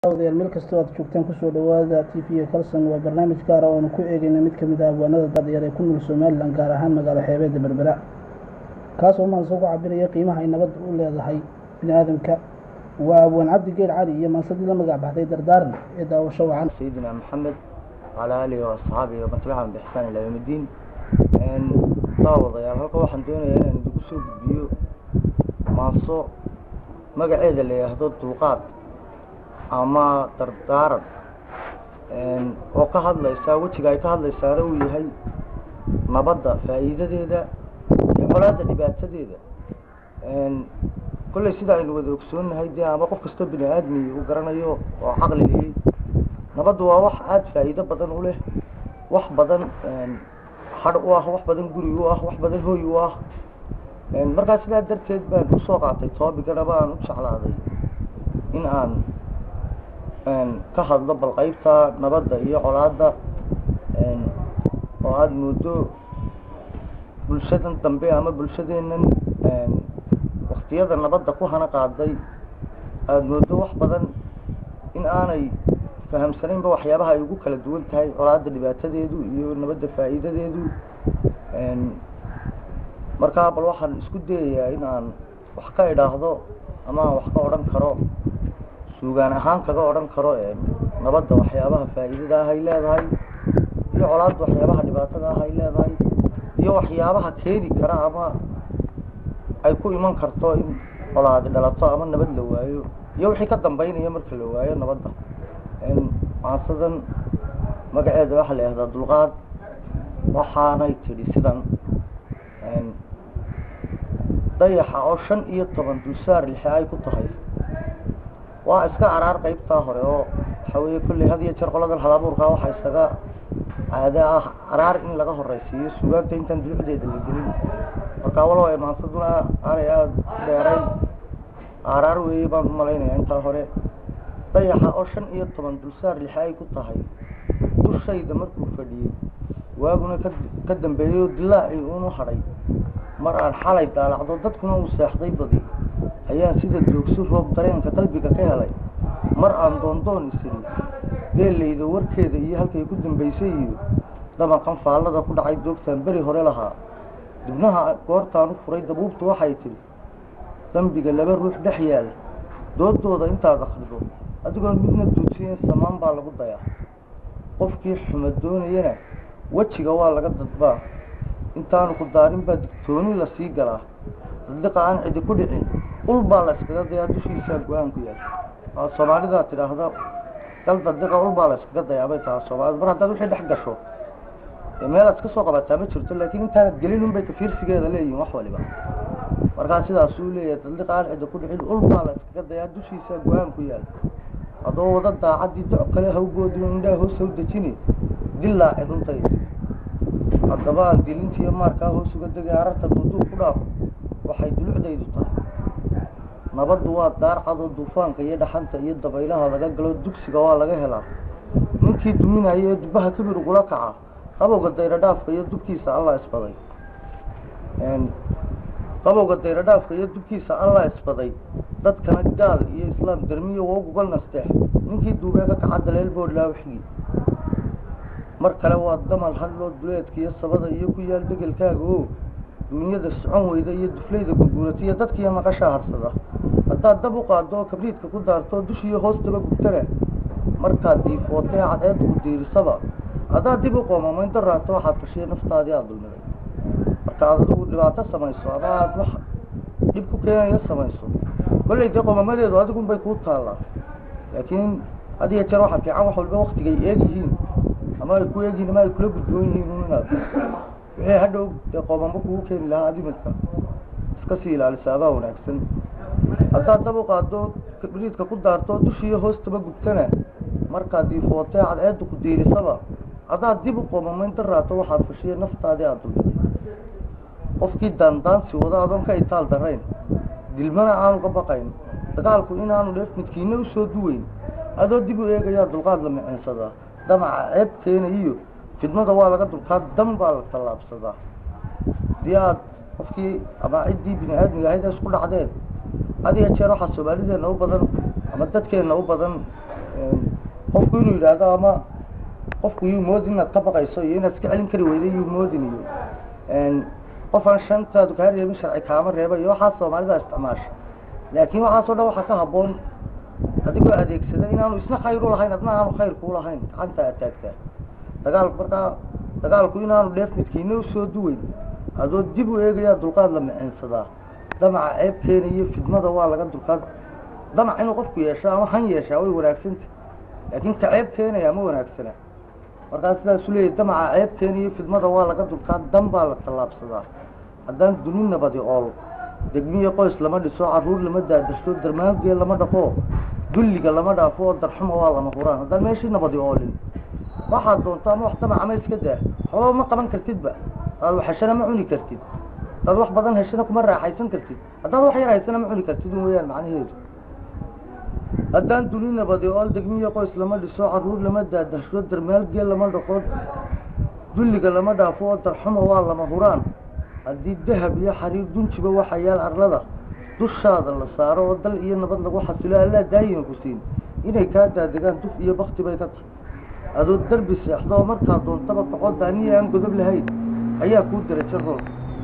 odayaal meel kastoo aad joogtaan kusoo dhawaada t v kalson waa barnaamij gaara oonu ku eegayna mid kamid ah abwaanada dadyar ee ku nool somalilan gaar ahaan magaalo xeebeedda berbera kaasoo maanse ku cabiraya qiimaha ay nabadda u leedahay bini aadamka waa abwaan cabdi geer cali iyo maansadii la magac baxday dardaaran ee daawasho wacan sayidina maxamed wacalaa aalihi waasxaabihi waman tabicahum biixsaan ilaa yawm iddiin daawadayaal halka waxaan doonayaa inaan idigu soo gudbiyo maaso magaceeda la yidhaahdo dulqaad ama dardaaran oo ka hadlaysaa wejiga ay ka hadlaysaana uu yahay nabadda faa'iidadeeda iyo colaadda dhibaatadeeda kolley sida aynu wada ogsoonnahay dee ama qof kastoo bini aadmi uu garanayo oo caqli liyey nabaddu waa wax aada faa'iido badan u leh wax badan hadh u ah wax badan guri u ah wax badan hooy u ah markaa sidaa darteed baan usoo qaatay toobigana baan u jeclaaday in aan ka hadlo bal qaybta nabadda iyo colaadda oo aada moodo bulshadan dambe ama bulshadeennan waktiyada nabadda ku hana qaaday aada moodo wax badan in aanay fahamsanaynba waxyaabaha ay ugu kala duwan tahay colaadda dhibaatadeedu iyo nabadda faa'iidadeedu markaa bal waxaan isku dayayaa in aan wax ka idhaahdo ama aan wax ka odhan karo suugaan ahaan kaga odhan karo nabadda waxyaabaha faa'iidada ah ay leedahay iyo colaadda waxyaabaha dhibaatada ah ay leedahay iyo waxyaabaha keeni kara ama ay ku iman karto in colaadi dhalato ama nabad la waayo iyo wixii ka dambeynaya marka la waayo nabadda maasadan magaceeda waxaa la yihahdaa dulqaad waxaanay tidhi sidan dayaxa oo shan iyo toban dulsaar lixe ay ku tahay waa iska caraar qaybtaa hore oo waxa weeye kolley had iyo jeer qoladan halabuurkaa waxaa isaga caade ah caraar in laga horeysiiyo sugaanta intaan dulucdeeda la gelin markaa walow ee maansaduna aanay aada dheerayn caraar weeye baan umalaynaya intaa hore dayaxa oo shan iyo toban dulsaar lixe ay ku tahay dushayda markuu fadhiyey waaguna ka ka dambeeyey oo dilaacii uunu hadhay mar aan xalay daalacdo dadkuna uu seexday badi ayaan sida doogsi roob dareenka qalbiga ka helay mar aan doondoon isiri beelayda warkeeda iyo halkay ku dambaysay iyo dabaqan faallada ku dhacay doogtaan beri hore lahaa dibnaha goortaan u furay dabuubtu waxay tidhi dambiga laba ruux dhex yaal doodooda intaad akrido adigoon midna duujiyen samaan baa lagu dayaa qofkii xuma doonayana wejiga waa laga dadbaa intaanu ku daarin baa digtooni lasii galaa dadliqa aan cidi ku dhicin ul baa la iskaga dayaa dushiisaa go-aan ku yaal soomaalidaa tidhaahda gal dadliqa ul baa la iskaga dayaa bay tahaa soomaalida mar haddaad wixii dhex gasho meelaad iska soo qabataa ma jirto laakiin intaanad gelin unbay tafiirsigeeda leeyihin wax waliba markaa sidaasuu leeyahay dadliqa aan cidi ku dhicin ul baa la iskaga dayaa dushiisaa go-aan ku yaal adoo wada daacaddii doc kale hawgoodin indhaha hoos haw dejini dilaaci dhuntay haddaba aan dilintiiyo maarkaa hoos uga degay ararta duuduub ku dhaafo waxay dulucdaydu tahay nabaddu waa daar cadoo duufaanka iyo dhaxanta iyo dabaylaha laga galo dugsiga waa laga helaa ninkii duminaya ee dubbaha kibir ugula kaca qabowga dayradhaafka iyo dubkiisa allah isbaday qabowga dayradhaafka iyo dubkiisa allah isbaday dadkana gaal iyo islaam dermiyo wooguga nasteex ninkii duubee ka kaca daleel boodlaa wixgii mar kale waa damal hadloo duleedka iyo sabada iyo ku yaal degelkaaga oo duunyada socon weyda iyo duflayda gurguurata iyo dadkiiyo maqashaa harsada haddaad dab u qaado oo kabriidka ku daarto dushiiyo hoostaba gubtana markaad diifootee cadceed ku diirisaba haddaad dib u qoomamayn daraato waxaad tashiya naftaadii aada dulmiday marka aad adigu dhibaato samayso ama aada wax dhib ku keenaya samayso kolley dee qoomamadeedu adigunbay kuu taallaa laakiin had iyo jeer waxaa fiican wax walba waktigay eeg yihiin ama ay ku eegyihin ama ay kula gudboon yihiin un inaad wixii hadhow dee qoomamo kugu keeni lahaa adimidka iska sii ilaalisa adaa wanaagsan haddaad dab u qaado kabriidka ku daarto dushiiyo hoostaba gubtana markaad diifootee cadceedda ku diirisaba haddaad dib u qoomamayn daraato waxaad fashiya naftaadii aada dulmiday qofkii daandaansi wada adoon ka itaal darayn dilmana aanu ka baqayn dagaalku inaanu dheef midkiina usoo duweyn adoo dib u eegayaa dulqaad la miceensadaa damaca ceeb keena iyo fidmada waa laga dulkaa dam baa la tallaabsadaa hadii aad qofkii ama ciddii bini aadmiga ahayd isku dhacdeen had iyo jeer waxaa soomaalideenna u badan ama dadkeenna u badan qofku inuu yidhaahdo ama qofku yuu moodin inaad ka baqayso iyo inaad iska celin kari weyda yuu moodin iyo qofaan shantaadu kaa reebin sharci kaama reeba iyo waxaas soomaalida isticmaasha laakiin waxaasoo dhan waxaa ka habboon adigoo adeegsada inaanu isna khayr u lahayn adna aanu khayr kuu lahayn gacanta aad taagtaa dagaalku markaa dagaalku inaanu dheef midkiina usoo duweyn adoo dib u eegayaa dulqaad la micinsadaa damaca ceeb keenayo fidmada waa laga dulqaad damac inuu qofku yeesho ama han yeeshaa way wanaagsanta laakiin ka ceeb keenaya ma wanaagsana markaa sidaasu leeyahy damaca ceeb keenayo fidmada waa laga dulqaad dan baa la tallaabsadaa haddaan duni nabadi ool degmiyo qoys lama dhiso caruur lama daadashto darmaangee lama dhaqo dulliga lama dhaafo oo darxuma waa lama huraan haddaan meeshii nabadi oolin waxaad doonto ama wax damaca ma iska daa xoolo ma qaban kartidba hadaad wax heshana ma cuni kartid hadaad wax badan heshana kuma raaxaysan kartid haddaad wax yar haysana ma cuni kartid un weyaan macnaheedu haddaan duni nabadi ool degmiyo qoys lama dhiso caruur lama daadashto darmaalgee lama dhaqo dulliga lama dhaafo oo darxuma waa lama huraan haddii dahab iyo xariir dunjiba waxa yaal arlada dushaada la saaro oo dal iyo nabad lagu xasilo allaa daayima ku siin inay kaa daadegaan duf iyo bakti bay ka tahay adoo derbi seexdo oo markaa doontaba kaco daaniya aan godob lahayn ayaa kuu darajo rool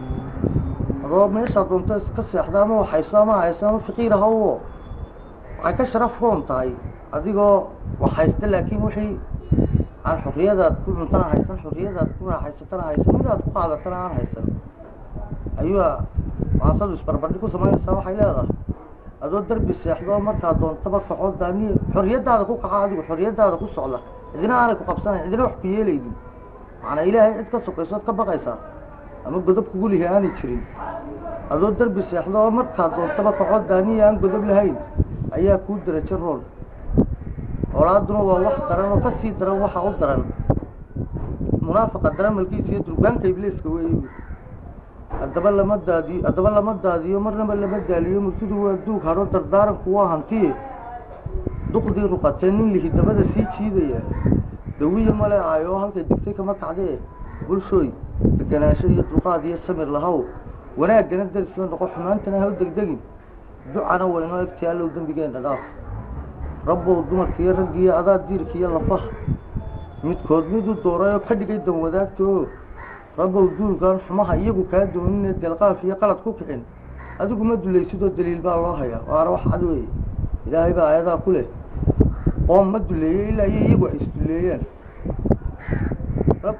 adoo meeshaa doonto iska seexda ama waxayso ama hayso ama faqiir ahawo waxay ka sharaf roon tahay adigoo waxhaysta laakiin wixii aan xorriyadaad ku cuntana haysan xorriyadaad ku raaxaysatana haysan midaad ku qaadatana aan haysan ayuu maasadu isbarbardhi ku samaynaysaa waxay leedahay adoo derbi seexdo markaa doontaba kaco daaniya xorriyadaada ku kaca adigu xorriyadaada ku socda cidina aanay ku qabsanayn cidina wax ku yeelaynin macnaa ilaahay cid ka sokayso od ka baqaysaa ama godob kugu lihi aanay jirin adoo derbi seexdo oo markaa doontaba kaco daaniya aan godob lahayn ayaa kuu darajo rool olaaduna waa wax daran oo kasii daran waxa u daran munaafaqa daramalkiisa iyo durbaanka ibliiska wey haddaba lama daadiyo haddaba lama daadiyo marnaba lama daaliyo murtidu waa duug hadho dardaaranku waa hantiye duqdii ruqatee nin lihi dabada sii jiidaya dawiya maleecaayo oo halkay digtay kama kacdee bulshooy deganaansho iyo dulqaad iyo samir lahow wanaaggana daris la noqo xumaantana ha u degdegin ducana waynoo egtiyaalow dembigeenna dhaaf rabbow dumarkiiyo raggiiyo adaa diirkiiyo lafaha midkood miduu dooray oo ka dhigay dan wadaagta oo rabbow duulkan xumaha iyagu kaa dooninee delqaaf iyo qalad ku kicin adigu ma dulaysidoo daliil baa loo hayaa waana wax cad weeye ilaahay baa aayadaa ku leh qoom ma duleeye ilaa iyo iyagu ay isduleeyaan rab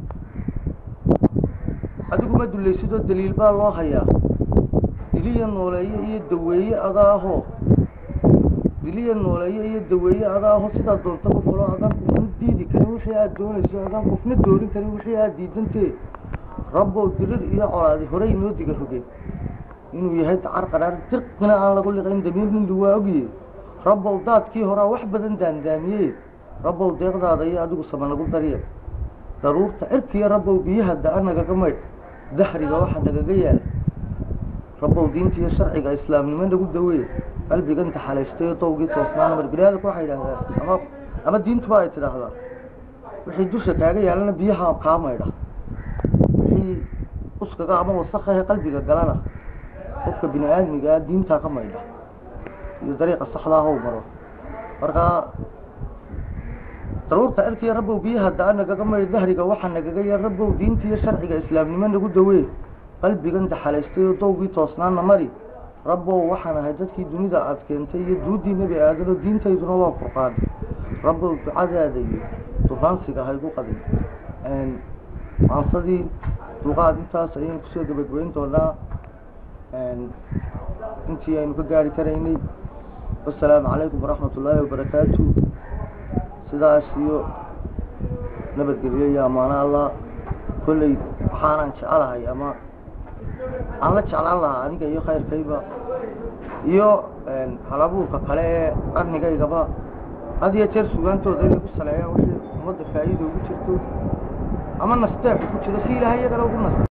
adigu ma dulaysidoo daliil baa loo hayaa diliya nooleeye iyo daweeye adaahoo diliya nooleeye iyo daweeye adaahoo sidaa doontaba falo adaan qofna diidi karin wixii aad doonayso adaan qofna doorin karin wixii aad diidantee rabbow dirir iyo colaadi horey noo diga rogeen inuu yahay dacar qaraar dirqina aan lagu liqayn damiir nindu waa ogye rabbow daadkii horaa wax badan daandaamiye rabbow deeqdaada iyo adigu sama nagu darye daruurta cirkiiyo rabbow biyaha da-a nagaga maydh dahriga waxa nagaga yaala rabbow diinta iyo sharciga islaamnimo nagu daweye qalbigan taxalaystayo dawgii toosnaana mar biniaadamku waxay yidhahdaan ama ama diintuba ay tidhaahdaa wixii dusha kaaga yaalana biyaha kaa maydha wixii uskaga ama wasakahe qalbiga galana qofka bini aadmigaa diintaa ka maydha iyo dariiqa saxdaa how maro markaa daruurta cirkiiyo rabbow biyaha da-a nagaga maydh dahriga waxaa nagaga yar rabbow diinta iyo sharciga islaamnimo nagu dawee qalbigan taxalaystay oo dawgii toosnaana mari rabbow waxaan ahay dadkii dunida aad keentay iyo duuddii nebi aadan oo diintayduna waa furqaan rabbow ducadaada iyo dufaansiga haygu qadin maansadii dulqaad intaas ayaynu kusoo gabagabayn doonaa intii aynu ka gaari karaynay wasalaamu calaykum waraxmat ullaahi wabarakaatu sidaas iyo nabadgelyo iyo ammaano allah kolley waxaanan jecelahay ama aan la jeclaan lahaa aniga iyo khayrkayba iyo halabuurka kale ee qarnigaygaba had iyo jeer sugaantooda inay ku saleeyaan wixii ummadda faa'iida ugu jirto ama nasteexu ku jiro si ilaahay iyagana ugu nas